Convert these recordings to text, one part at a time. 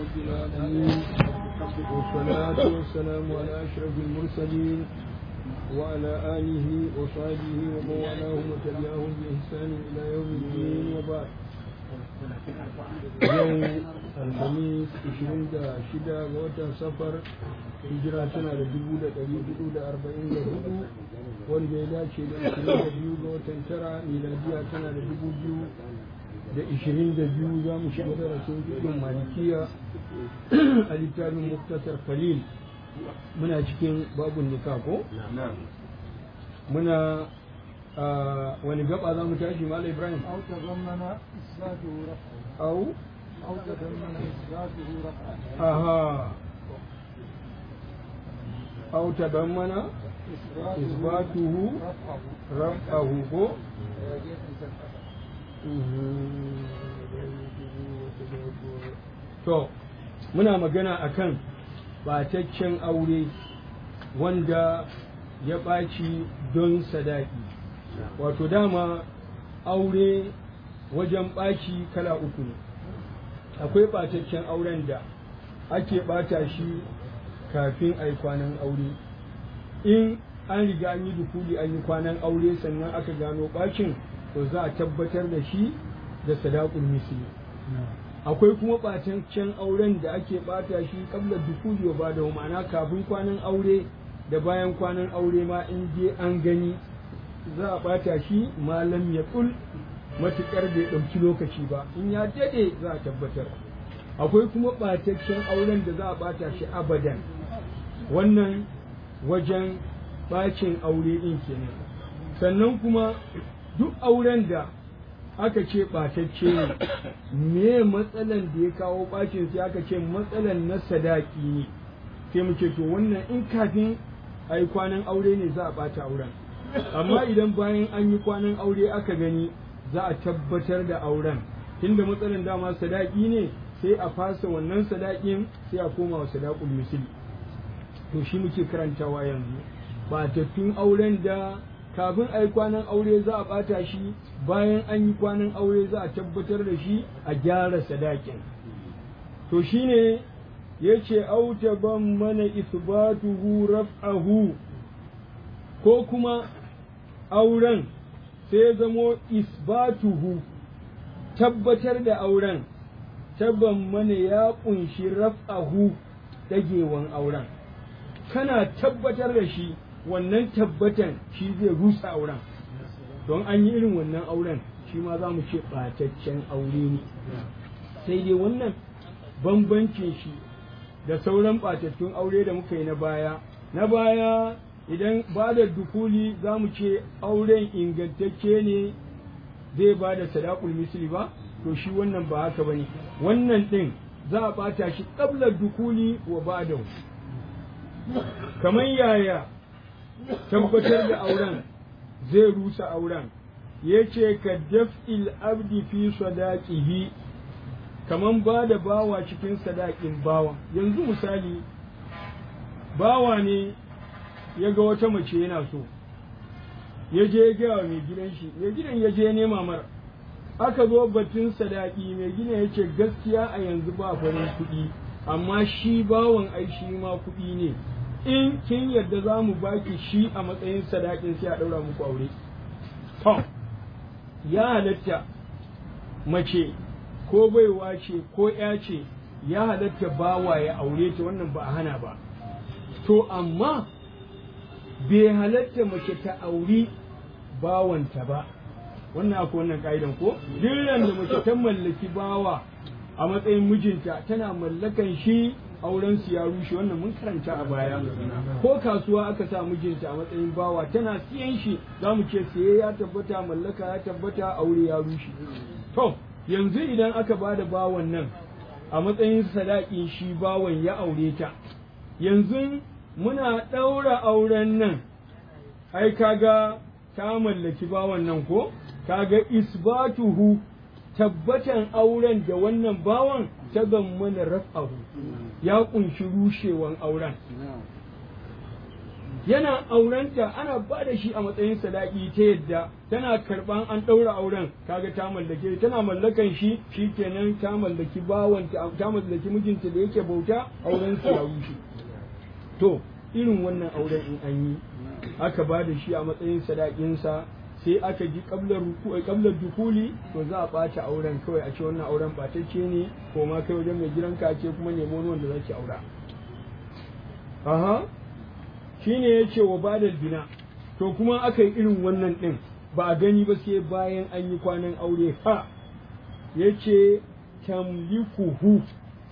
رب العالمين والصلاة والسلام على أشرف المرسلين وعلى آله وصحبه ومن والاهم وتبعهم بإحسان إلى يوم الدين وبعد يوم الخميس 26 ga watan safar hijira tana da dubu da ɗari hudu da arba'in da hudu wanda ya dace da ashirin da biyu ga watan tara miladiya tana da dubu biyu da ishirin da biyu za mu shiga darasin fikin malikiya a littafin muktasar khalil muna cikin babun nika ko muna wani gaba za mu tashi mala ibrahim أو تضمن إثباته رفعه au أو تضمن إثباته رفعه aha au tadammana isbatuhu رفعه raf'ahu ko to muna magana akan bataccen aure wanda ya ɓaci don sadaki wato dama aure wajen ɓaci kala uku ne akwai ɓataccen auren da ake ɓata shi kafin a yi kwanan aure in an riga an yi dukuli an yi kwanan aure sannan aka gano ɓacin to za a tabbatar da shi da sadakul misli akwai kuma ɓataccen auren da ake ɓata shi kabla dukuli wa bada ma'ana kafin kwanan aure da bayan kwanan aure ma in je an gani za a ɓata shi malam ya ƙul matuƙar bai ɗauki lokaci ba in ya daɗe za a tabbatar akwai kuma ɓataccen auren da za a ɓata shi abadan wannan wajen ɓacin aure ɗin kenan sannan kuma duk auren da aka ce ɓatacce ne me matsalan da ya kawo ɓacin sai aka ce matsalan na sadaki ne sai mu ce to wannan in kafin a yi kwanan aure ne za a ɓata auren amma idan bayan an yi kwanan aure aka gani za a tabbatar da auren tunda matsalan dama sadaki ne sai a fasa wannan sadakin sai a koma wa sadakul misli to shi muke karantawa yanzu batattun auren da kafin a yi kwanan aure za a ɓata shi bayan an yi kwanan aure za a tabbatar da shi a gyara sadakin to shine ya ce auta ban mana isbatuhu raf'ahu ko kuma auren sai zamo isbatuhu tabbatar da auren tabban mana ya ƙunshi raf'ahu dagewan auren kana tabbatar da shi wannan tabbatan shi zai rusa auren don an yi irin wannan auren shi ma za mu ce ɓataccen aure ne sai dai wannan bambancin shi da sauran ɓatattun aure da muka yi na baya na baya idan ba da dukuli za mu ce auren ingantacce ne zai ba da sadakul misli ba to shi wannan ba haka ba ne wannan ɗin za a ɓata shi ƙablar dukuli wa ba da kamar yaya tabbatar da auren zai rusa auren ya ce ka daf'il abdi fi sadaqihi kaman ba da bawa cikin sadakin bawa yanzu misali bawa ne ya ga wata mace yana so ya je ya gaya mai gidan shi mai gidan ya je nema mara aka zo batun sadaki mai gidan ya ce gaskiya a yanzu ba farin kuɗi amma shi bawan ai shi ma kuɗi ne in kin yadda za mu baki shi a matsayin sadakin sai a ɗaura muku aure. To, ya halatta mace ko baiwa ce ko ya ce ya halatta bawa ya aure ta wannan ba a hana ba. To, amma bai halatta mace ta auri bawanta ba. Wannan akwai wannan ka'idan ko? Duk da mace ta mallaki bawa a matsayin mijinta tana mallakan shi auren su ya rushe wannan mun karanta a baya ko kasuwa aka sa mijinta a matsayin bawa tana siyan shi za mu ce siye ya tabbata mallaka ya tabbata aure ya rushe to yanzu idan aka ba da bawan nan a matsayin sadakin shi bawan ya aure ta yanzu muna ɗaura auren nan ai kaga ta mallaki bawan nan ko kaga isbatuhu tabbatan auren da wannan bawan ta mana raf'ahu ya kunshi rushewan auren yana aurenta ana ba da shi a matsayin sadaki ta yadda tana karban an ɗaura auren kaga ta mallake tana mallakan shi shikenan ta mallaki bawanta ta mallaki mijinta da yake bauta auren su ya rushe to irin wannan auren in an yi aka ba da shi a matsayin sadakinsa sai aka ji kablar kablar dukuli to za a ɓata auren kawai a ce wannan auren ɓatacce ne ko ma kai wajen mai gidanka ce kuma nemo wani wanda zaki aura aha shine ya ce wa badal bina to kuma aka yi irin wannan ɗin ba a gani ba sai bayan an yi kwanan aure ha ya ce tamlikuhu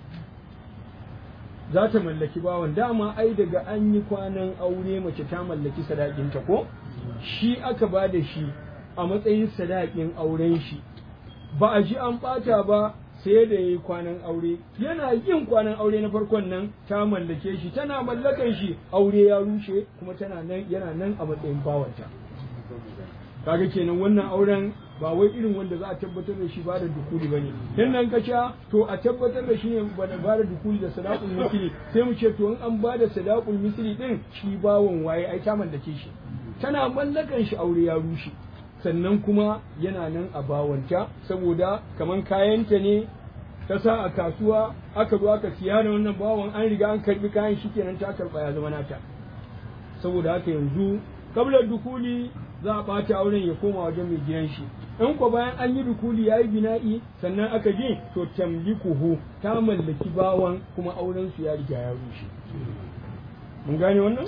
za ta mallaki bawan dama ai daga an yi kwanan aure mace ta mallaki sadakinta ko shi aka ba da shi a matsayin sadakin auren shi ba a ji an ɓata ba sai da ya yi kwanan aure yana yin kwanan aure na farkon nan ta mallake shi tana mallakan shi aure ya rushe kuma tana nan yana nan a matsayin bawanta kaga kenan wannan auren ba wai irin wanda za a tabbatar da shi ba da dukuli bane in nan ka sha to a tabbatar da shi ne ba da ba da dukuli da sadaqul misli sai mu ce to in an ba da sadaqul misli din shi bawon waye ai ta mallake shi tana mallakan shi aure ya rushe sannan kuma yana nan a bawanta saboda kaman kayanta ne ta sa a kasuwa aka zo aka siya da wannan bawon an riga an karbi kayan shi kenan ta karba ya zama nata saboda haka yanzu kablar dukuli za a ɓata auren ya koma wajen mai gidan shi in ko bayan an yi dukuli ya yi bina'i sannan aka je to tamlikuhu ta mallaki bawan kuma auren su ya riga ya rushe mun gane wannan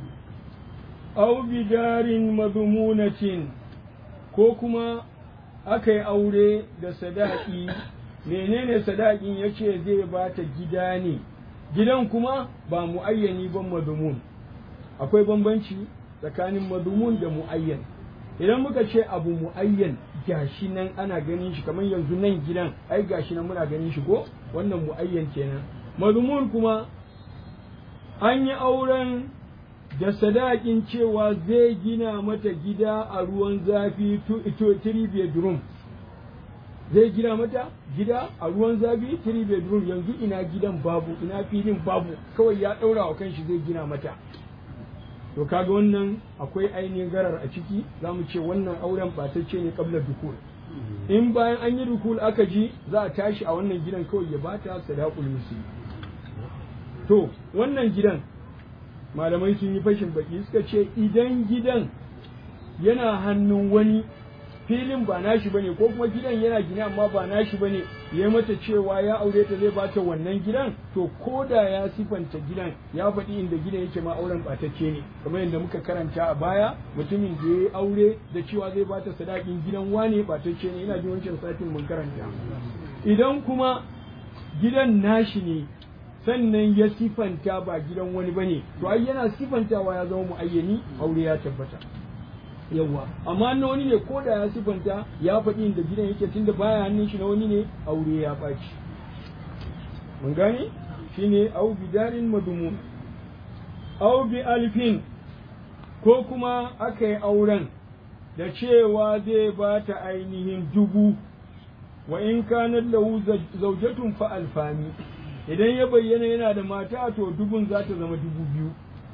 aw bidarin madumunatin ko kuma aka yi aure da sadaki menene sadakin yace zai bata gida ne gidan kuma ba muayyani ban madumun akwai bambanci tsakanin madumun da muayyan idan muka ce abu muayyan gashi nan ana ganin shi kamar yanzu nan gidan ai gashi nan muna ganin shi ko wannan muayyan kenan madumun kuma an yi auren da sadakin cewa zai gina mata gida a ruwan zafi three bedroom zai gina mata gida a ruwan zafi three bedroom yanzu ina gidan babu ina filin babu kawai ya ɗaura wa kanshi zai gina mata to kaga wannan akwai ainihin garar a ciki za mu ce wannan auren batacce ne kabla dukul in bayan an yi dukul aka ji za a tashi a wannan gidan kawai ya bata sadaqul musi to wannan gidan malamai sun yi fashin baki suka ce idan gidan yana hannun wani filin ba nashi bane ko kuma gidan yana gina amma ba nashi bane ya mata cewa ya aure ta zai bata wannan gidan to ko da ya sifanta gidan ya faɗi inda gidan yake ma auren batacce ne kamar yadda muka karanta a baya mutumin da ya aure da cewa zai bata sadakin gidan wane batacce ne ina jin wancan satin mun karanta idan kuma gidan nashi ne sannan ya sifanta ba gidan wani bane to ai yana sifantawa ya zama muayyani aure ya tabbata yawa amma na wani ne ko da ya sifanta ya faɗi inda gidan yake tunda baya hannun shi na wani ne aure ya ɓaci mun gane shine au bidarin madumun au bi alfin ko kuma aka yi auren da cewa zai ba ta ainihin dubu wa in kanar lahu zaujatun fa alfani idan ya bayyana yana da mata to dubun za ta zama dubu biyu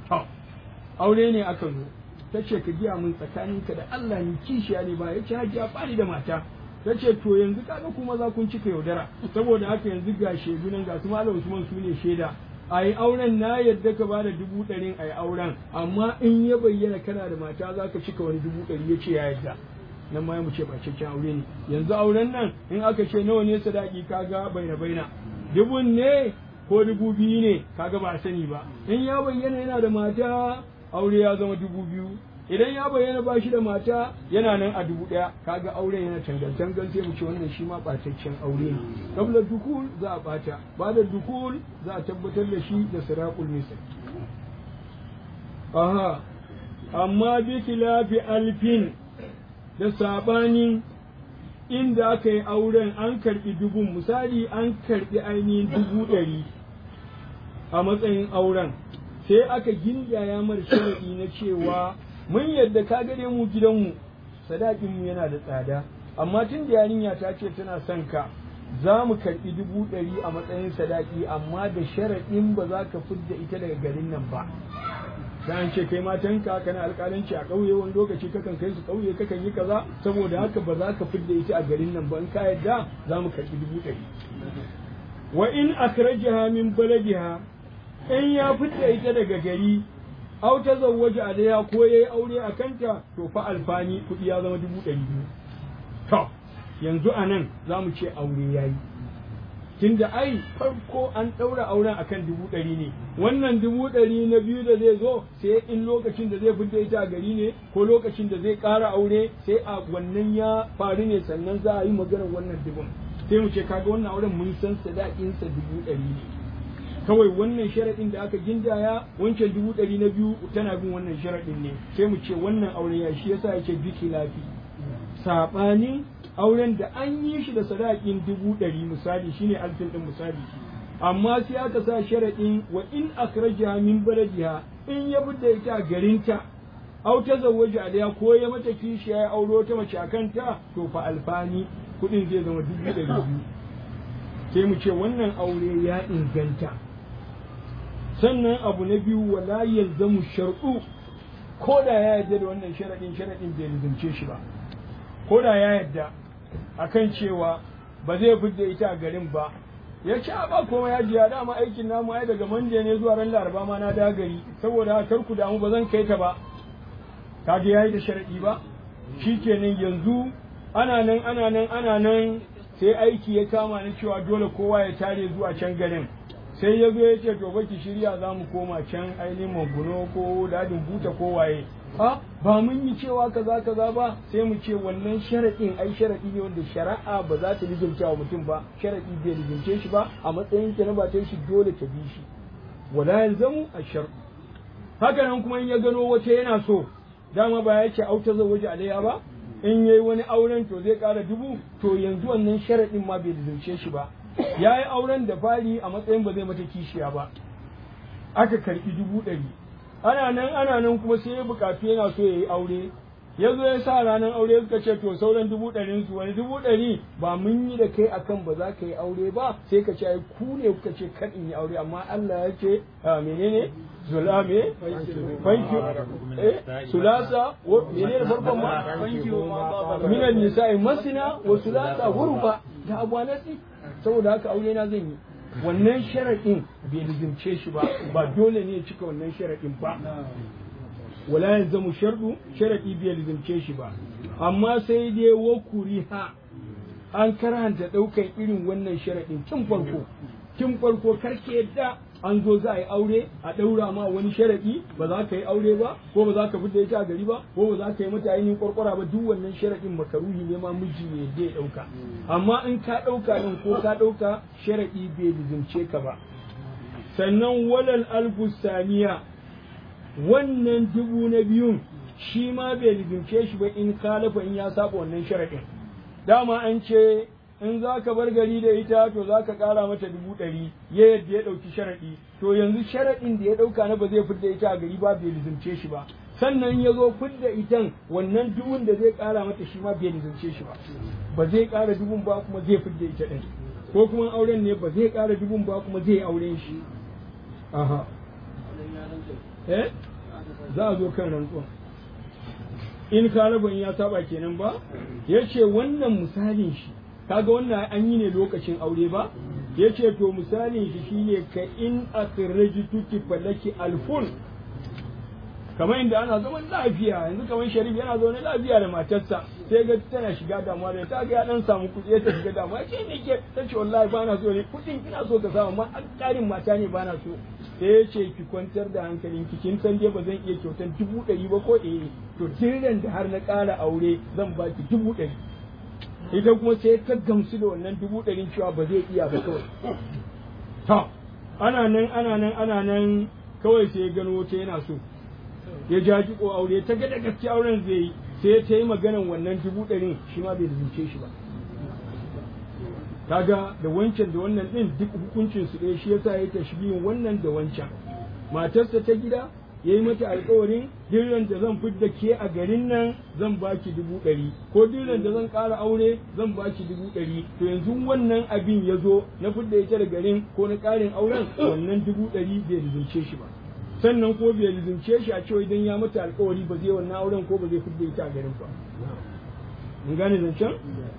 aure ne aka zo ta ce ka giya min tsakaninka da Allah ni kishiya ne ba ya ce hajiya bani da mata ta ce to yanzu kaga kuma za kun cika yaudara saboda haka yanzu ga shaidu nan ga su malam Usman su ne shaida a yi auren na yadda ka bada dubu ɗarin a yi auren amma in ya bayyana kana da mata za ka cika wani dubu ɗari ya ce ya yadda nan ma mu ce ba cikakken aure ne yanzu auren nan in aka ce nawa ne sadaki kaga baina baina dubun ne ko dubu biyu ne kaga ba a sani ba in ya bayyana yana da mata aure ya zama dubu biyu idan ya bayyana ba shi da mata yana nan a dubu ɗaya kaga auren yana tangal tangal sai mu ce wannan shi ma ɓataccen aure ne kabla dukul za a ɓata ba da dukul za a tabbatar da shi da sirakul misal aha amma bi khilafi alfin da sabanin inda aka yi auren an karɓi dubun misali an karɓi ainihin dubu ɗari a matsayin auren sai aka gindaya mar sharaɗi na cewa mun yadda ka gare mu gidanmu sadakinmu yana da tsada amma tun da yarinya ta ce tana son ka za mu karɓi dubu ɗari a matsayin sadaki amma da sharaɗin ba za ka fidda ita daga garin nan ba da an ce kai matanka kana alƙalanci a ƙauye wani lokaci kakan kai su ƙauye kakan yi kaza saboda haka ba za ka fidda ita a garin nan ba in ka yadda za mu karɓi dubu ɗari wa in akhrajaha min baladiha in ya fidda ita daga gari aw tazawwaja alaiha ko yayi aure a kanta to fa alfani kuɗi ya zama dubu ɗari biyu to yanzu anan za mu ce aure yayi tunda ai farko an ɗaura auren akan dubu ɗari ne wannan dubu ɗari na biyu da zai zo sai in lokacin da zai fidda ita a gari ne ko lokacin da zai ƙara aure sai a wannan ya faru ne sannan za a yi maganar wannan dubun sai mu ce kaga wannan auren mun san sadaƙinsa dubu ɗari ne kawai wannan sharaɗin da aka gindaya wancan dubu ɗari na biyu tana bin wannan sharaɗin ne sai mu ce wannan aure ya shi yasa yake biki lafi saɓanin auren da an yi shi da sadakin dubu ɗari misali shine alfin ɗin misali amma sai aka sa sharaɗin wa in akhrajaha min baladiha in ya fidda ita a garinta aw ta zawwaja alaiha ko ya mata kishi ya auro ta mace akan ta to fa alfani kuɗin zai zama dubu ɗari biyu sai mu ce wannan aure ya inganta sannan abu na biyu wala yalzamu shar'u ko da ya yarda da wannan sharaɗin sharaɗin bai lizance shi ba ko da ya yarda akan cewa ba zai fidda ita a garin ba ya ce a ba komai ya jiya dama aikin namu ai daga manje ne zuwa ran laraba ma na da gari saboda kar ku damu ba zan kai ta ba kaga yayi da sharadi ba shikenan yanzu ana nan ana nan ana nan sai aiki ya kama ni cewa dole kowa ya tare zuwa can garin sai ya zo ya ce to baki shirya za mu koma can ainihin maguno ko dadin buta ko waye ha ba mun yi cewa kaza kaza ba sai mu ce wannan sharaɗin ai sharaɗi ne wanda shari'a ba za ta lizumta wa mutum ba sharaɗi bai lizumce shi ba a matsayin ta na ba ta shi dole ta bi shi wala yalzamu ashar haka nan kuma in ya gano wata yana so dama ba ya ce auta zawaji alayya ba in yayi wani auren to zai ƙara dubu to yanzu wannan sharaɗin ma bai lizumce shi ba ya yi auren da fari a matsayin ba zai mata kishiya ba aka karɓi dubu ɗari ana nan ana nan kuma sai ya bukatu yana so ya yi aure ya zo ya sa ranar aure suka ce to sauran dubu ɗarin su wani dubu ɗari ba mun yi da kai akan ba za ka yi aure ba sai ka ce ai ku ne kuka ce kan in yi aure amma Allah ya ce menene zulame fanki eh sulasa wa menene farkon ma fanki minan nisa'i masina wa sulasa hurfa da abwanasi saboda haka aure na zan yi wannan sharaɗin bai lizimce shi ba ba dole ne ya cika wannan sharaɗin ba wala yalzamu shardu sharaɗi bai lizimce shi ba amma sai dai wa kuriha an karanta ɗaukan irin wannan sharaɗin tun farko tun farko karke yadda an zo za a yi aure a ɗaura ma wani sharaɗi ba za ka yi aure ba ko ba za ka fita ita a gari ba ko ba za ka yi mata ainihin kwarkwara ba duk wannan sharaɗin makaruhi ne ma miji ne yadda ya ɗauka amma in ka ɗauka ɗin ko ka ɗauka sharaɗi bai lizimce ka ba sannan walal albusaniya wannan dubu na biyun shi ma bai lizimce shi ba in kalafa in ya saba wannan sharaɗin dama an ce in za ka bar gari da ita to za ka ƙara mata dubu ɗari ya yadda ya ɗauki sharaɗi to yanzu sharaɗin da ya ɗauka na ba zai fidda ita a gari ba bai lizimce shi ba sannan ya zo fidda itan wannan dubun da zai ƙara mata shi ma bai lizimce shi ba ba zai ƙara dubun ba kuma zai fidda ita ɗin ko kuma auren ne ba zai ƙara dubun ba kuma zai auren shi aha eh za a zo kan rantsuwa in kalaban ya saba kenan ba ya ce wannan misalin shi kaga wannan an yi ne lokacin aure ba ya ce to misalin shi shine ka in akhrajtuki falaki alfun kamar inda ana zaman lafiya yanzu kamar sharif yana zaune lafiya da matarsa sai ga tana shiga damuwa da ta ga ya dan samu kuɗi ta shiga damuwa ce ne ke ta ce wallahi bana so ne kuɗin ina so ka samu amma ƙarin mata ne bana so sai ya ce ki kwantar da hankalin ki kin san dai ba zan iya kyautar dubu ɗari ba ko eh to tiran da har na ƙara aure zan baki dubu ɗari ita kuma sai ta gamsu da wannan dubu ɗarin cewa ba zai iya ba kawai to ana nan ana nan ana nan kawai sai ya gano wata yana so ya ja ko aure ta ga da gaske auren zai yi sai ta yi maganan wannan dubu ɗarin shi ma bai zuce shi ba kaga da wancan da wannan ɗin duk hukuncin su ɗaya shi yasa ya tashbihin wannan da wancan matarsa ta gida ya yi mata alkawarin dirran da zan fidda ke a garin nan zan baki dubu ɗari ko dirran da zan ƙara aure zan baki dubu ɗari to yanzu wannan abin ya zo na fidda ita da garin ko na ƙarin auren wannan dubu ɗari bai rizunce shi ba sannan ko bai lizimce shi a cewa idan ya mata alkawari ba zai wannan auren ko ba zai fidda ita a garin ba mun gane zancen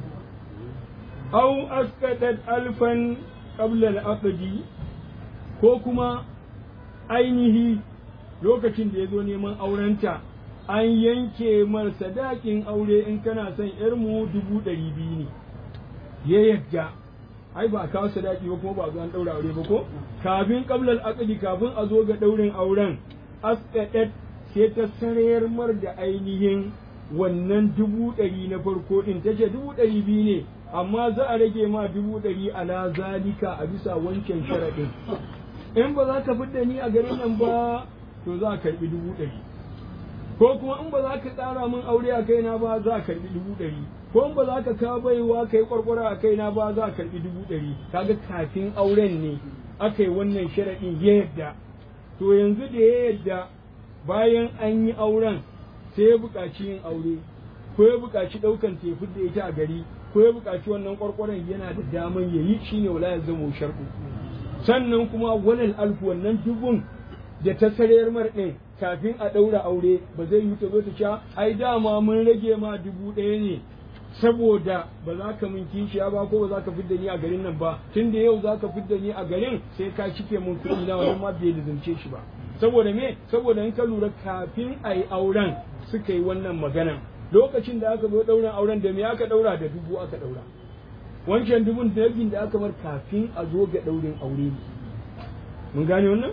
au askadat alfan qabla al-aqdi ko kuma ainihi lokacin da ya zo neman aurenta an yanke mar sadakin aure in kana son yarmu dubu ɗari biyu ne ya yadda ai ba a kawo sadaki ba kuma ba a zo an ɗaura aure ba ko kafin qablal aqdi kafin a zo ga ɗaurin auren asqadat sai ta sarayar mar da ainihin wannan dubu ɗari na farko ɗin ta ce dubu ɗari biyu ne amma za a rage ma dubu ɗari ala zalika a bisa wancan sharaɗin in ba za ka fidda ni a garin nan ba to za a karɓi dubu ɗari ko kuma in ba za ka tsara min aure a kaina ba za a karɓi dubu ɗari ko in ba za ka kawo baiwa kai kwarkwara a kaina ba za a karɓi dubu ɗari kaga kafin auren ne aka yi wannan sharaɗin ya yadda to yanzu da ya yadda bayan an yi auren sai ya buƙaci yin aure ko ya buƙaci ɗaukan tefi da ita a gari ko ya buƙaci wannan kwarkwaran yana da daman ya yi shine wala ya zama sharɗu sannan kuma walal alfu wannan dubun da ta sarayar mar ɗin kafin a ɗaura aure ba zai yi ta zo ta sha ai dama mun rage ma dubu ɗaya ne saboda ba za ka min kishiya ba ko ba za ka fidda ni a garin nan ba tun da yau za ka fidda ni a garin sai ka cike mun kuɗi na wannan ma bai lizance shi ba saboda me saboda in ka lura kafin a yi auren suka yi wannan maganan lokacin da aka zo ɗaurin auren da me aka ɗaura da dubu aka ɗaura wancan dubun dabin da aka bar kafin a zo ga ɗaurin aure mun gane wannan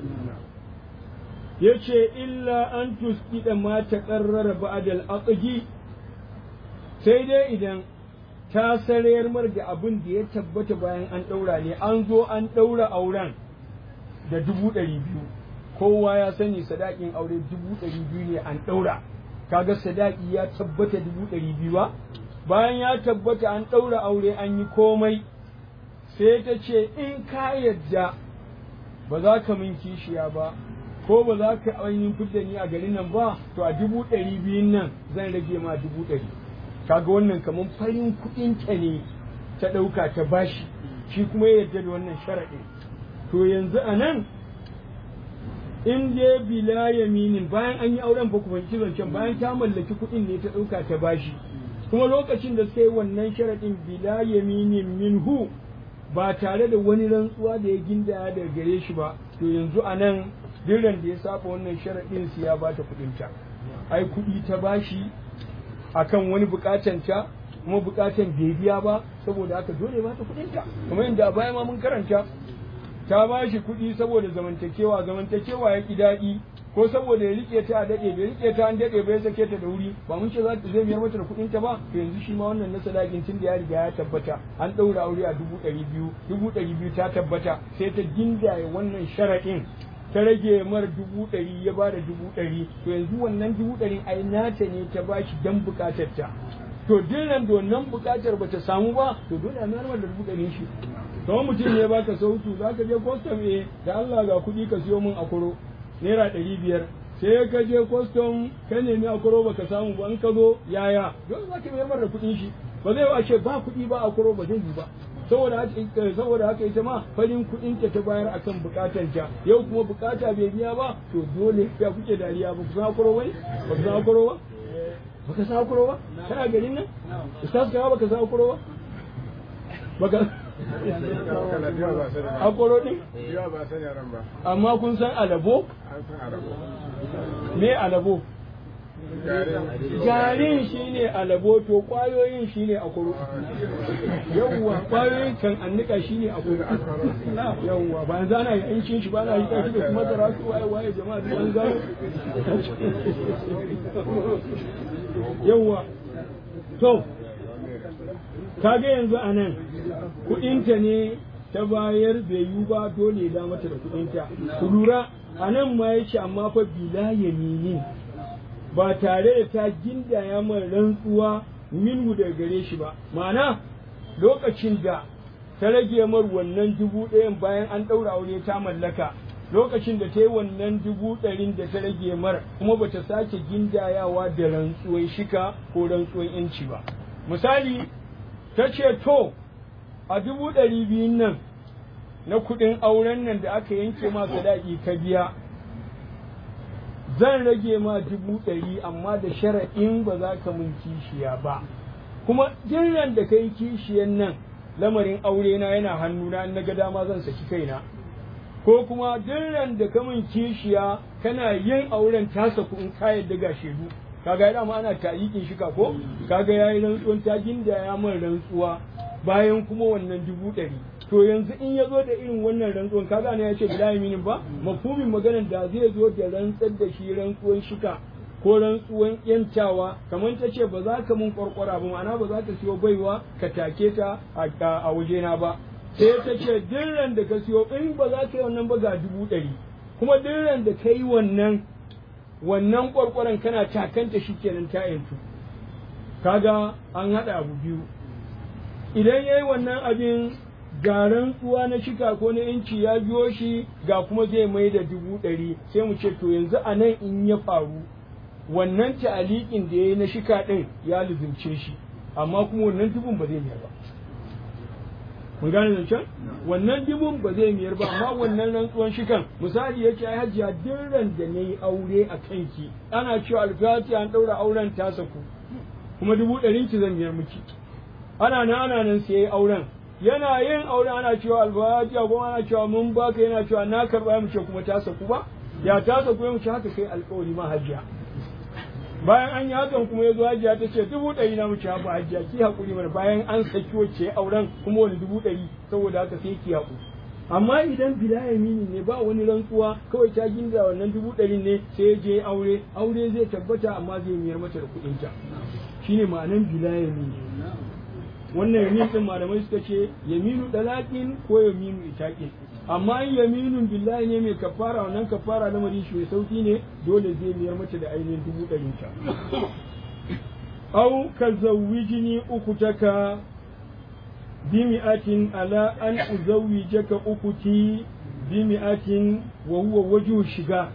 ya ce illa an tuskida ma ta ƙarrara ba'adal aqdi sai dai idan ta sarayar mar da abin da ya tabbata bayan an ɗaura ne an zo an ɗaura auren da dubu ɗari biyu kowa ya sani sadakin aure dubu ɗari biyu ne an ɗaura kaga sadaki ya tabbata dubu ɗari biyu ba bayan ya tabbata an ɗaura aure an yi komai sai ta ce in ka yadda ba za ka min kishiya ba ko ba za ka ainihin fidda ni a garin nan ba to a dubu ɗari biyun nan zan rage ma dubu ɗari kaga wannan kamar farin kuɗin ta ne ta ɗauka ta bashi shi kuma ya yarda da wannan sharaɗin to yanzu a nan in dai bila yaminin bayan an yi auren ba ku fahimci zancen bayan ta mallaki kuɗin ne ta ɗauka ta bashi kuma lokacin da suka yi wannan sharaɗin bila yaminin minhu ba tare da wani rantsuwa da ya gindaya daga gare shi ba to yanzu a nan diran da ya saba wannan sharaɗin su ya bata kuɗinta ai kuɗi ta bashi akan wani bukatan ta kuma bukatan bai biya ba saboda haka dole ba ta kuɗinta kuma inda a baya ma mun karanta ta bashi kuɗi saboda zamantakewa zamantakewa ya ki daɗi ko saboda ya rike ta a daɗe bai rike ta an daɗe bai sake ta da wuri ba mun ce za ta zai biyar mata da kuɗin ta ba to yanzu shi ma wannan na sadakin tun da ya riga ya tabbata an ɗaura aure a dubu ɗari biyu dubu ɗari biyu ta tabbata sai ta gindaye wannan sharaɗin ta rage mar dubu ɗari ya ba da dubu ɗari to yanzu wannan dubu ɗari ai nata ne ta ba shi dan buƙatar ta to dinnan da wannan buƙatar ba ta samu ba to dole a mayar da dubu ɗari shi kamar mutum ne baka sautu za ka je kwastam eh da Allah ga kuɗi ka siyo min akuro naira ɗari biyar sai ka je kwastam ka nemi akuro baka samu ba in ka zo yaya dole za ka mayar da kuɗin shi ba zai ba ce ba kuɗi ba akuro ba zai yi ba saboda haka saboda haka ita ma farin kuɗin ta ta bayar akan bukatar ta yau kuma bukata bai biya ba to dole ya kuke dariya ba ku san akuro ba ba ku san akuro ba baka san akuro ba kana garin nan ustaz ka baka san akuro ba baka akuro din amma kun san alabo me alabo garin shi ne alabo to kwayoyin shi ne akuro yawwa kwayoyin kan annika shi ne akuro yawwa ba yanzu ana yin cin shi ba na yi kashi da kuma da rasu waye waye jama'a duk an gano yawwa to kaga yanzu a nan kuɗinta ne ta bayar bai yi ba dole da mata da kuɗinta ku lura a nan ma ya ce amma fa bila yamini ba tare da ta gindaya mai rantsuwa minhu da gare shi ba ma'ana lokacin da ta rage mar wannan dubu ɗayan bayan an ɗaura aure ta mallaka lokacin da ta yi wannan dubu ɗarin da ta rage mar kuma bata sake gindayawa da rantsuwar shika ko rantsuwar yanci ba misali ta ce to a dubu ɗari biyun nan na kuɗin auren nan da aka yanke ma sadaki ka biya zan rage ma dubu ɗari amma da shara'in ba za ka mun kishiya ba kuma jiran da kai kishiyan nan lamarin aure na yana hannuna in na ga dama zan saki kaina ko kuma jiran da ka mun kishiya kana yin auren ta saku in ka yadda ga shaidu kaga dama ana tayikin shi ko kaga yayi rantsuwan ta ginda ya man rantsuwa bayan kuma wannan dubu ɗari to yanzu in ya zo da irin wannan rantsuwan kaga ne ya ce bila yaminin ba mafhumin maganar da zai zo da rantsar da shi rantsuwan shika ko rantsuwan yantawa kamar ta ce ba za ka mun kwarkwara ba ma'ana ba za ka siyo baiwa ka take ta a wajena ba sai ta ce dirran da ka siyo in ba za ka yi wannan ba ga dubu ɗari kuma dirran da ka yi wannan wannan kwarkwaran kana takanta shi kenan ta yantu kaga an haɗa abu biyu idan ya yi wannan abin ga rantsuwa na shika ko na inci ya biyo shi ga kuma zai mai da dubu ɗari sai mu ce to yanzu a nan in ya faru wannan ta'aliƙin da ya yi na shika ɗin ya lizimce shi amma kuma wannan dubun ba zai miyar ba mun gane zancen wannan dubun ba zai miyar ba amma wannan rantsuwan shikan misali ya ce ai hajiya dirran da na yi aure a kanki ana cewa alfati an ɗaura auren ta saku kuma dubu ɗarin ki zan miyar miki ana nan ana nan sai auren yana yin aure ana cewa alfati kuma ana cewa mun baka yana cewa na karɓa mu ce kuma ta saku ba ya ta saku mu ce haka kai alƙawari ma hajiya bayan an yi hakan kuma ya zo hajiya ta ce dubu ɗari na muke haɓa hajiya ki haƙuri mana bayan an saki wacce auren kuma wani dubu ɗari saboda haka sai ki haƙu amma idan bila yamini ne ba wani rantsuwa kawai ta ginda wannan dubu ɗari ne sai ya je aure aure zai tabbata amma zai miyar mata da kuɗinta shine ma'anan bila yamini wannan yamin din malamai suka ce yaminu dalakin ko yaminu itaqin amma in yaminun billahi ne mai kafara wannan kafara lamari shi mai sauki ne dole zai miyar mata da ainihin dubu ɗarin ta au ka zawwijini ukutaka bimi'atin ala an uzawwijaka ukuti bimi'atin wa huwa wajhu shiga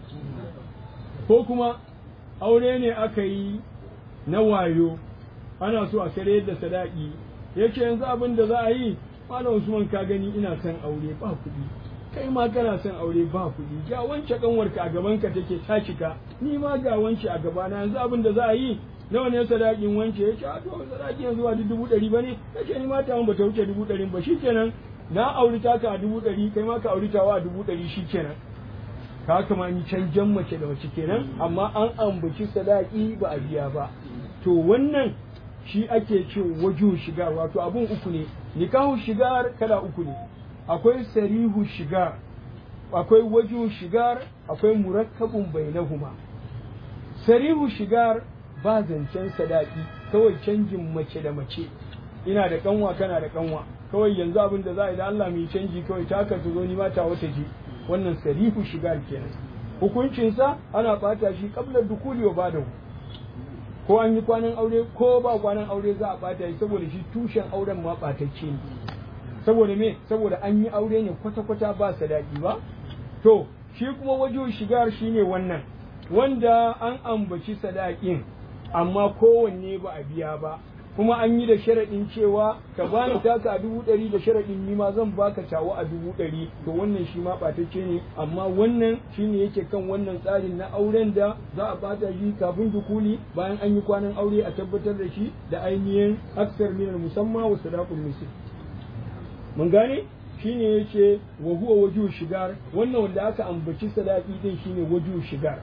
ko kuma aure ne aka yi na wayo ana so a kare da sadaki yace yanzu abin da za a yi malam Usman ka gani ina son aure ba kuɗi kai ma kana son aure ba kuɗi ga wance kanwarka a gaban ka take ta cika ni ma ga wance a gabana yanzu abin da za a yi nawa ne sadakin wance ya ce a to sadakin yanzu ba dubu ɗari ba ne ya ce ni ma ta ba ta wuce dubu ɗari ba shikenan na auri taka a dubu ɗari kai ma ka auri tawa a dubu ɗari shikenan ka kama ni canjan mace da mace kenan amma an ambaci sadaki ba a biya ba to wannan shi ake ce wajo shigar wato abun uku ne nikahu shigar kala uku ne akwai sarihu shigar akwai wajo shigar akwai murakkabun bainahuma sarihu shigar ba zancen sadaki kawai canjin mace da mace ina da kanwa kana da kanwa kawai yanzu abin da za a yi da Allah mai canji kawai ta ka zo ni mata wata je wannan sarihu shigar kenan hukuncinsa ana bata shi kabla dukuli wa badahu ko an yi kwanan aure ko ba kwanan aure za a bata shi saboda shi tushen auren ma batacce ne saboda me saboda an yi aure ne kwata-kwata ba sadaki ba to shi kuma wajen shigar shine wannan wanda an ambaci sadakin amma kowanne ba a biya ba kuma an yi da sharaɗin cewa ka bani taka a dubu ɗari da sharaɗin ni ma zan baka tawa a dubu ɗari to wannan shi ma ɓatacce ne amma wannan shine yake kan wannan tsarin na auren da za a ɓata shi kafin dukuli bayan an yi kwanan aure a tabbatar da shi da ainihin aksar minal musamman wa sadaqul misl mun gane shine yace wa huwa waju shigar wannan wanda aka ambaci sadaqi din shine waju shigar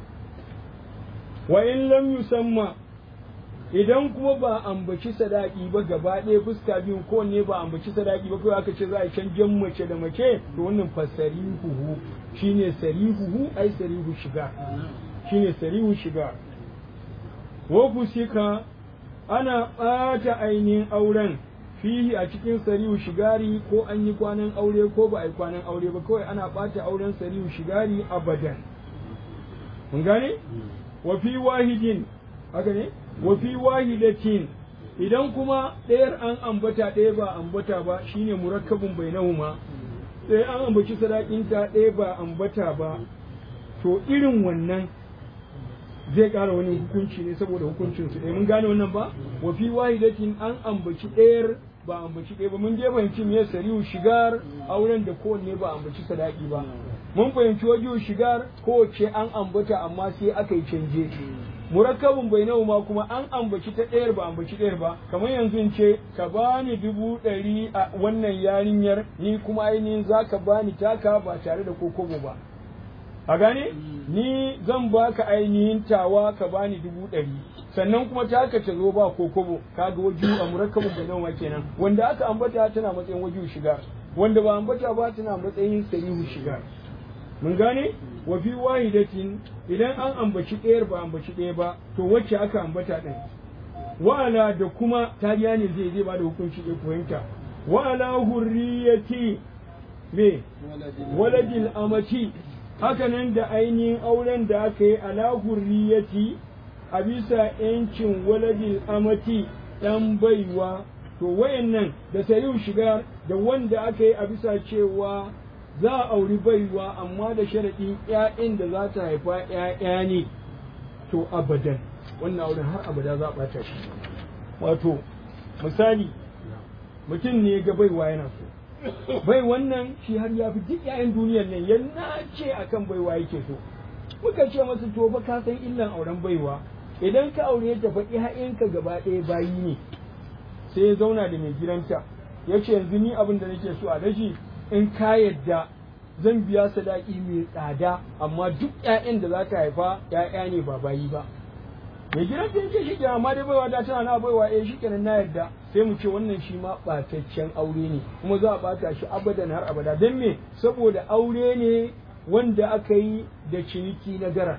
wa in lam yusamma idan kuma ba ambaci sadaki ba gaba ɗaya fuska biyun ko ne ba ambaci sadaki ba kawai aka ce za a canjan mace da mace to wannan fa sarihuhu shine sarihuhu ai sarihu shiga shine sarihu shiga wa fusika ana ɓata ainihin auren fihi a cikin sarihu shigari ko an yi kwanan aure ko ba a yi kwanan aure ba kawai ana ɓata auren sarihu shigari abadan mun gane wa fi wahidin haka ne wa fi wahidatin idan kuma ɗayar an ambata ɗaya ba ambata ba shine murakkabun bainahuma ɗaya an ambaci sadakinta ɗaya ba ambata ba to irin wannan zai ƙara wani hukunci ne saboda hukuncin su ɗaya mun gane wannan ba wa fi wahidatin an ambaci ɗayar ba ambaci ɗaya ba mun je fahimci me sarihu shigar auren da kowanne ba ambaci sadaki ba mun fahimci wajen shigar ko ce an ambata amma sai aka yi canje murakkabin bai ma kuma an ambaci ta ɗayar ba ambaci ɗayar ba kamar yanzu in ce ka bani dubu ɗari a wannan yarinyar ni kuma ainihin za ka bani taka ba tare da kokobo ba a gane ni zan baka ainihin tawa ka bani dubu ɗari sannan kuma taka ta zo ba kokobo kaga waju a murakkabin bai ma kenan wanda aka ambata tana matsayin waju shigar wanda ba ambata ba tana matsayin sarihu shigar mun gane wa fi wahidatin idan an ambaci ɗayar ba ambaci ɗaya ba to wacce aka ambata ɗin wa'ala da kuma tariya ne zai zai ba da hukunci ɗaya fahimta wa'ala hurriyati me waladil amati hakanan da ainihin auren da aka yi ala hurriyati a bisa yancin waladil amati ɗan baiwa to wayannan da sariu shiga da wanda aka yi a bisa cewa za a auri baiwa amma da sharaɗin ‘ya'yan da za ta haifa ‘ya'ya ne to abadan wannan auren har abada za a ɓata shi wato misali mutum ne ga baiwa yana so bai wannan shi har ya fi duk ‘ya'yan duniyar nan ya nace akan baiwa yake so muka ce masa to ba ka san illan auren baiwa idan ka aure ta fa ‘ya'yanka gaba ɗaya bayi ne sai ya zauna da mai gidanta ya ce yanzu ni abin da nake so a daji in ka yadda zan biya sadaki mai tsada amma duk ƴaƴan da za ta haifa ƴaƴa ne ba bayi ba mai gidan ta yake shi amma dai baiwa da tana na baiwa eh shikenan na yadda sai mu ce wannan shi ma ɓataccen aure ne kuma za a ɓata shi abadan har abada don me saboda aure ne wanda aka yi da ciniki na gara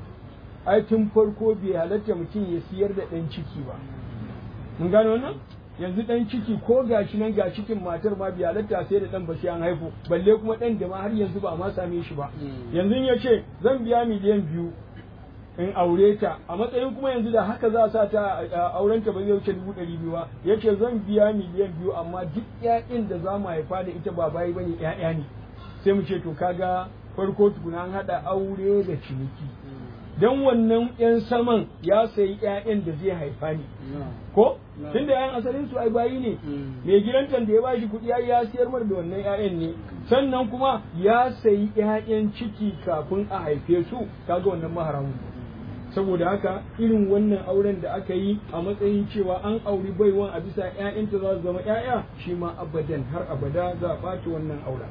ai tun farko bai halatta mutum ya siyar da ɗan ciki ba mun gane wannan yanzu dan ciki ko gashi nan ga cikin matar ma biya halatta sai da dan ba sai an haifu balle kuma dan da ma har yanzu ba a ma same shi ba yanzu ya ce zan biya miliyan biyu in aure ta a matsayin kuma yanzu da haka za a sa ta auren ta ba zai wuce dubu ɗari biyu ba ya ce zan biya miliyan biyu amma duk ƴaƴan da za mu haifa da ita ba bayi bane ƴaƴa ne sai mu ce to kaga farko tukuna an haɗa aure da ciniki don wannan ‘yan saman ya sayi ‘ya'yan da zai haifa ne. Ko? Tun da ‘yan asalin su ai bayi ne, mai gidantan da ya ba shi kuɗi ya siyar mar da wannan ‘ya'yan ne, sannan kuma ya sayi ‘ya'yan ciki kafin a haife su, kaga wannan maharamu. Saboda haka irin wannan auren da aka yi a matsayin cewa an auri baiwan a bisa ‘ya'yanta za su zama ‘ya'ya shi ma abadan har abada za a ɓaci wannan auren.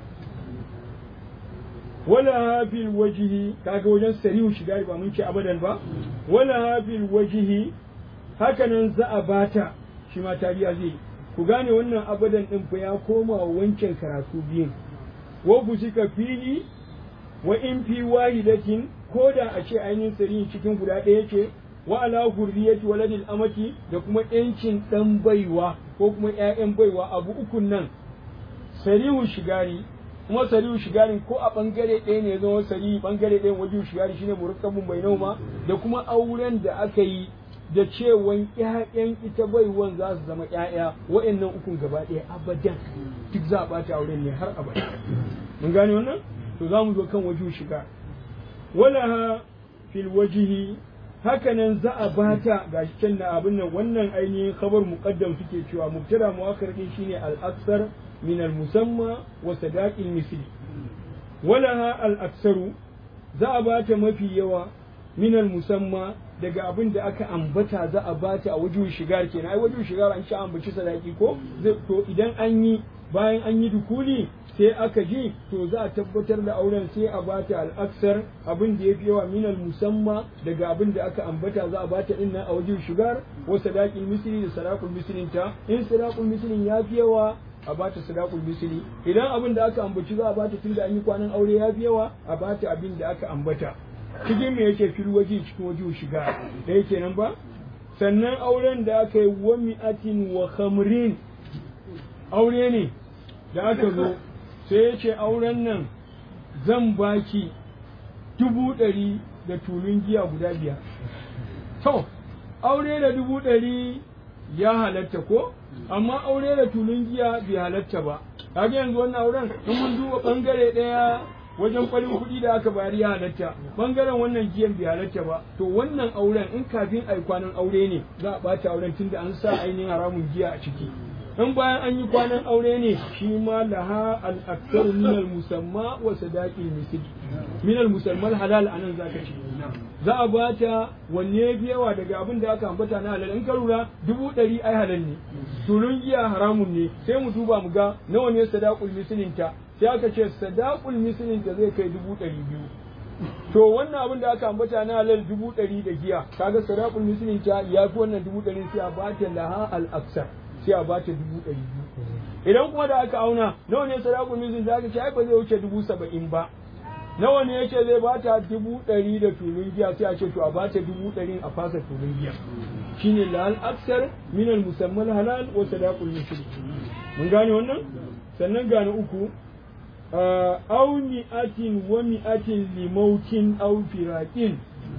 wala hafil wajihi kaga wajen sarihu shiga ba mun ce abadan ba wala hafil wajihi hakanan za a bata shi ma tariya zai ku gane wannan abadan din fa ya koma wancan karatu biyun wa fusika fili wa in fi wahidatin ko da a ce ainihin sarihin cikin guda ɗaya ce wa ala hurriyati waladil amati da kuma yancin dan baiwa ko kuma ƴaƴan baiwa abu ukun nan sarihu shigari kuma sarihu shigarin ko a bangare ɗaya ne zama sari bangare ɗayan wajen shigari shine murakkabun bai nauma da kuma auren da aka yi da cewan ƴaƴan ita baiwan za su zama ƴaƴa wa'annan ukun gaba ɗaya abadan duk za a ɓata auren ne har abada mun gane wannan to za mu zo kan wajen shiga walaha fil wajihi hakanan za a bata gashi can na abin nan wannan ainihin khabar muqaddam suke cewa mubtada muakkar din shine al-aksar من المسمى وصداق المثل ولها الأكثر za a bata mafi yawa min musamma daga abin da aka ambata za a bata a wajen shigar kenan ai wajen shigar an ci ambaci sadaki ko to idan an yi bayan an yi dukuli sai aka ji to za a tabbatar da auren sai a bata al'aksar abin da ya fi yawa minal musamma daga abin da aka ambata za a bata din nan a wajen shigar wa sadaqil misli da sadaqul mislin ta in sadaqul mislin ya fi yawa a bata sadaqul misli idan abin da aka ambaci za a bata tunda an yi kwanan aure ya fi yawa a bata abin da aka ambata cikin me yake fil waje cikin waje shiga da yake nan ba sannan auren da aka yi wa mi'atin wa khamrin aure ne da aka zo sai ya ce auren nan zan baki dubu ɗari da tulun giya guda biyar to aure da dubu ɗari ya halatta ko amma aure da tulun giya bai halatta ba kaga yanzu wannan auren in mun duba bangare ɗaya wajen kwalin kuɗi da aka bayar ya halatta bangaren wannan giyan bai halatta ba to wannan auren in kafin ai kwanan aure ne za a ɓata auren tunda an sa ainihin haramun giya a ciki in bayan an yi kwanan aure ne shi ma laha al-aktsar min al-musamma wa sadaqil misl min al-musamma halal anan zaka ce za a bata wanne biyawa daga abin da aka ambata na halal in ka lura dubu ɗari ai halal ne tulun giya haramun ne sai mu duba mu ga nawa ne sadaqul mislinta sai aka ce sadaqul mislinta zai kai dubu ɗari biyu to wannan abin da aka ambata na halal dubu ɗari da giya kaga sadaqul mislinta ya fi wannan dubu ɗari sai a bata laha al-aksar sai a bata dubu ɗari biyu idan kuma da aka auna nawa ne sadaqul mislinta aka ce ai ba zai wuce dubu saba'in ba nawa ne yake zai bata dubu ɗari da tulun giya sai a ce to a bata dubu ɗari a fasa tulun giya shine lal aksar min al musammal halal wa sadaqul mushrik mun gane wannan sannan gane uku aw mi'atin wa mi'atin limautin aw firaqin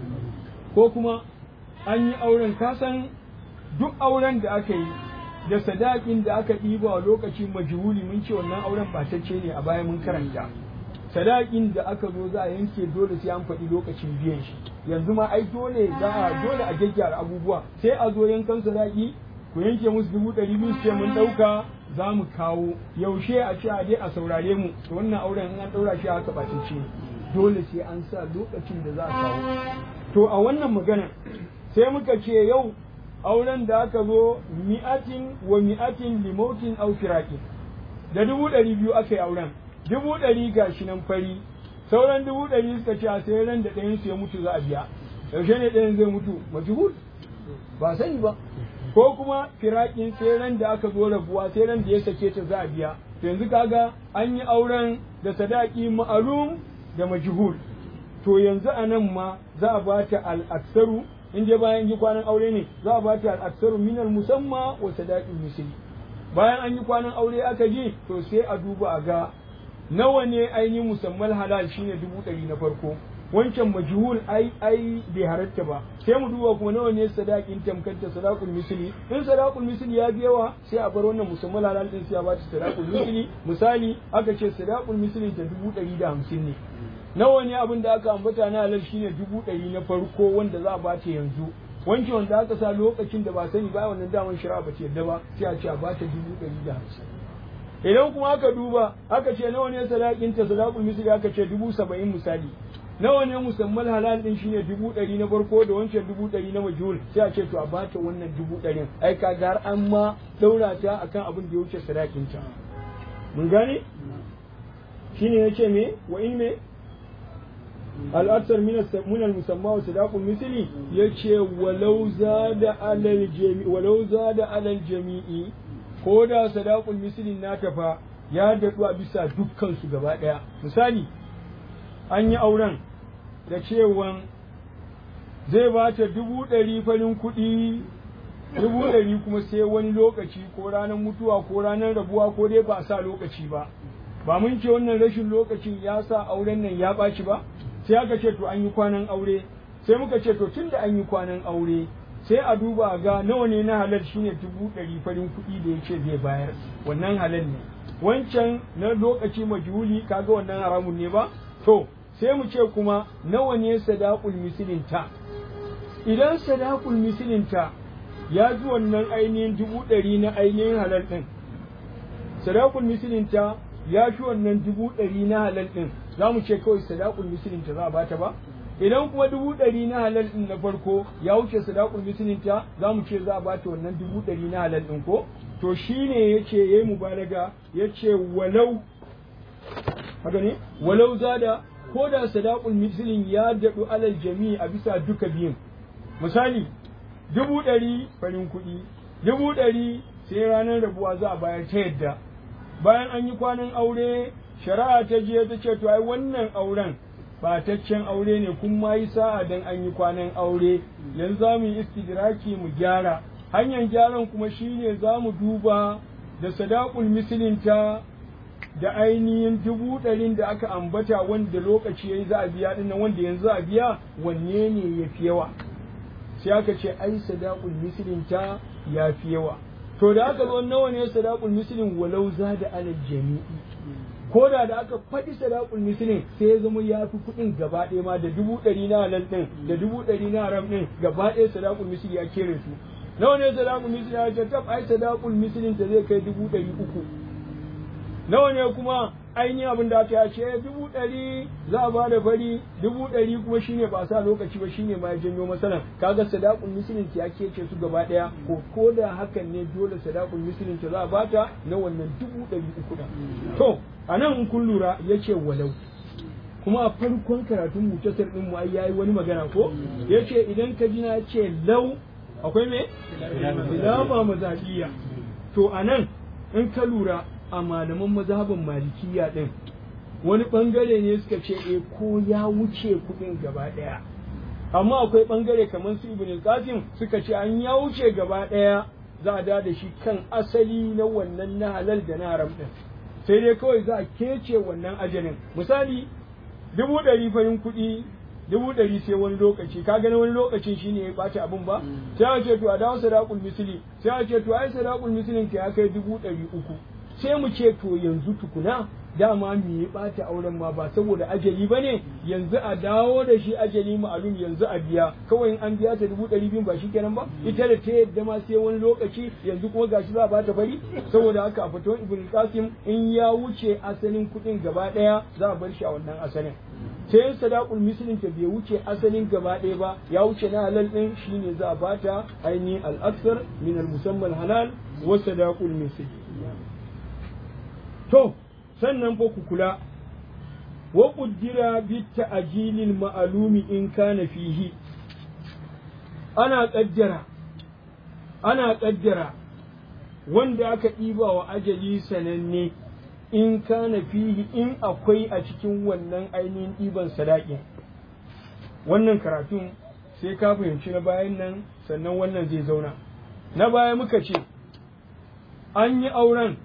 ko kuma an yi auren kasan duk auren da aka yi da sadakin da aka ɗiba a lokacin majhuli mun ce wannan auren batacce ne a baya mun karanta sadakin da aka zo za a yanke dole sai an faɗi lokacin biyan shi yanzu ma ai dole za a dole a gyaggyara abubuwa sai a zo yankan sadaki ku yanke musu dubu ɗari biyu ce mun ɗauka za mu kawo yaushe a ce a je a saurare mu to wannan auren in an ɗaura shi haka ɓatacce dole sai an sa lokacin da za a kawo to a wannan magana sai muka ce yau auren da aka zo mi'atin wa mi'atin limotin au firaqin da dubu ɗari biyu aka yi auren dubu ɗari ga shi nan fari sauran dubu ɗari suka ce a sai ran da ɗayan su ya mutu za a biya yaushe ne ɗayan zai mutu majhul ba sani ba ko kuma firakin sai ran da aka zo rabuwa sai ran da ya sake ta za a biya to yanzu kaga an yi auren da sadaki ma'alum da majhul to yanzu a nan ma za a bata al-aksaru in je bayan yi kwanan aure ne za a bata al-aksaru minal musamma wa sadaqin misli bayan an yi kwanan aure aka ji to sai a duba a ga nawa ne ainihin musamman halal shine dubu ɗari na farko wancan majhul ai ai bai halatta ba sai mu duba kuma nawa ne sadakin tamkanta sadaqul misli in sadaqul misli ya yawa sai a bar wannan musamman halal din sai a bata sadaqul misli misali aka ce sadaqul misli ta dubu ɗari da hamsin ne nawa ne abin da aka ambata na halal shine dubu ɗari na farko wanda za a bata yanzu wanke wanda aka sa lokacin da ba sani ba wannan daman shari'a ba ce yadda ba sai a ce a bata dubu ɗari da hamsin idan kuma aka duba aka ce nawa ne sadakin ta sadaqul misli aka ce dubu saba'in misali nawa ne musamman halal din shine dubu ɗari na farko da wancan dubu ɗari na majhul sai a ce to a bata wannan dubu ɗarin ai ka har an ma daura ta akan abin da ya wuce sadakin ta mun gane shine yace me wa in me al'asar min al-musamma wa sadaqul misli yace walau zada alal jami walau zada alal jami'i ko da sadaqul misli na tafa ya daɗu a bisa dukkan su gaba ɗaya misali an yi auren da cewan zai ba ta dubu ɗari farin kuɗi dubu ɗari kuma sai wani lokaci ko ranar mutuwa ko ranar rabuwa ko dai ba a sa lokaci ba ba mun ce wannan rashin lokacin ya sa auren nan ya ɓaci ba sai aka ce to an yi kwanan aure sai muka ce to tun da an yi kwanan aure sai a duba ga nawa ne na halal shine dubu ɗari farin kuɗi da ya ce zai bayar wannan halal ne wancan na lokaci majhuli kaga wannan haramun ne ba to sai mu ce kuma nawa ne sadaqul misilinta idan sadaqul misilinta ya ji wannan ainihin dubu ɗari na ainihin halal ɗin sadaqul misilinta ya fi wannan dubu ɗari na halal ɗin za mu ce kawai sadaqul misilinta za a bata ba idan kuma dubu ɗari na halal ɗin na farko ya wuce sadaqul misilinta za mu ce za a bata wannan dubu ɗari na halal ɗin ko to shine yace yayi mubalaga yace walau haka ne walau zada ko da sadaqul mislin ya daɗu alal jami'i a bisa duka biyun misali dubu ɗari farin kuɗi dubu ɗari sai ranar rabuwa za a bayar ta yadda bayan an yi kwanan aure shari'a ta je ta ce to ai wannan auren bataccen aure ne kun ma yi sa'a dan an yi kwanan aure yanzu za mu yi istidraki mu gyara hanyar gyaran kuma shine za mu duba da sadaqul mislinta da ainihin dubu ɗarin da aka ambata wanda lokaci ya yi za a biya ɗin wanda yanzu a biya wanne ne ya fi yawa sai aka ce ai sadaqul mislin ta ya fi yawa to da aka zo nawa ne sadaqul mislin walau za da alal jami'i ko da da aka faɗi sadaqul mislin sai ya zama ya fi kuɗin gaba ɗaya ma da dubu ɗari na halal ɗin da dubu ɗari na haram ɗin gaba ɗaya sadaqul misli ya kere su nawa ne sadaqul misli ya ce tab ai sadaqul mislin ta zai kai dubu ɗari uku nawa ne kuma ainihin abin da aka ce dubu ɗari za a bada fari dubu ɗari kuma shine ba sa lokaci ba shine ma ya janyo masalan kaga sadaqul mislin ta ya kece su gaba ɗaya ko ko da hakan ne dole sadaqul mislin ta za a bata na wannan dubu ɗari uku ɗin to anan in kun lura yace walau kuma a farkon karatun mutasar din mu ai yayi wani magana ko yace idan ka ji na ce lau akwai me khilafa mazhabiyya to anan in ka lura a malaman mazhabin malikiya din wani bangare ne suka ce eh ko ya wuce kudin gaba daya amma akwai bangare kamar su ibn qasim suka ce an ya wuce gaba daya za a da shi kan asali na wannan na halal da na haram din sai dai kawai za a kece wannan ajalin misali dubu ɗari farin kuɗi dubu ɗari sai wani lokaci ka gani wani lokacin shine ya ɓaci abin ba sai a ce to a dawo sadaqul misli sai a ce to ai sadaqul mislin ka ya kai dubu ɗari uku sai mu ce to yanzu tukuna dama me ya ɓata auren ma ba saboda ajali ba ne yanzu a dawo da shi ajali ma'alum yanzu a biya kawai in an biya ta dubu ɗari biyu ba shi kenan ba ita da ta yadda ma sai wani lokaci yanzu kuma gashi za a bata fari saboda haka a fito ibn qasim in ya wuce asalin kuɗin gaba ɗaya za a bar shi a wannan asalin sai yin sadaqul mislin ta bai wuce asalin gaba ɗaya ba ya wuce na halal ɗin shine za a bata ainihin al-aksar min al-musammal halal wa sadaqul misl to sannan fa ku kula wa qaddira bi ta'jilil ma'lumi in kana fihi ana kaddara ana kaddara wanda aka ɗiba wa ajali sananne in kana fihi in akwai a cikin wannan ainihin ɗiban sadaƙin wannan karatun sai ka fahimci na bayan nan sannan wannan zai zauna na baya muka ce an yi auren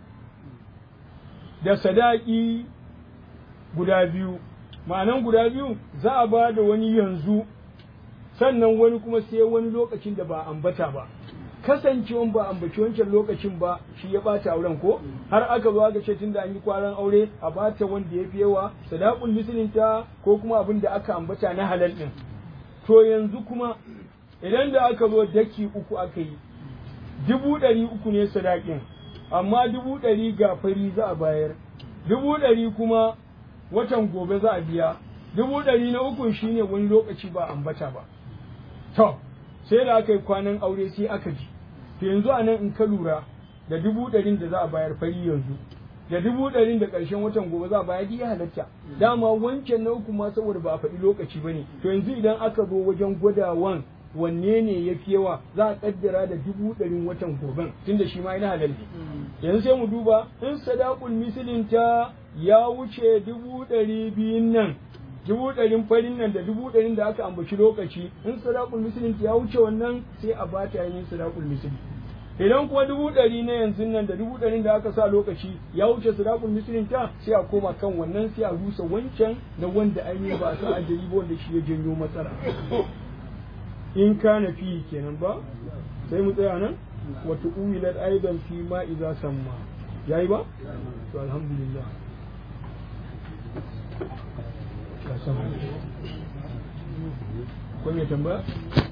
da sadaki guda biyu ma'anan guda biyu za a ba da wani yanzu sannan wani kuma sai wani lokacin da ba ambata ba kasancewan ba ambaci wancan lokacin ba shi ya bata auren ko har aka zo aka ce tunda an yi kwaran aure a bata wanda ya fi yawa sadaqul mislinta ko kuma abin da aka ambata na halal din to yanzu kuma idan da aka zo daki uku aka yi dubu ɗari uku ne sadakin amma dubu ɗari ga fari za a bayar dubu ɗari kuma watan gobe za a biya dubu ɗari na ukun shine wani lokaci ba ambata ba to sai da aka yi kwanan aure sai aka ji to yanzu a nan in ka lura da dubu ɗarin da za a bayar fari yanzu da dubu ɗarin da ƙarshen watan gobe za a bayar ya halatta dama wancan na uku ma saboda ba a faɗi lokaci ba ne to yanzu idan aka zo wajen gwadawan wanne ne ya fi yawa za a kaddara da dubu ɗarin watan goben tunda shi ma yana halal yanzu sai mu duba in sadaqul mislin ta ya wuce dubu ɗari biyun nan dubu ɗarin farin nan da dubu ɗarin da aka ambaci lokaci in sadaqul mislin ta ya wuce wannan sai a ba ta yin sadaqul misli idan kuma dubu ɗari na yanzu nan da dubu ɗarin da aka sa lokaci ya wuce sadaqul mislin ta sai a koma kan wannan sai a rusa wancan na wanda ainihin ba a sa ajali ba wanda shi ya janyo matsala in kana fi kenan ba sai mu tsaya nan wata uwilat aidan fi ma iza samma yayi ba to alhamdulillah ka sama ko me tambaya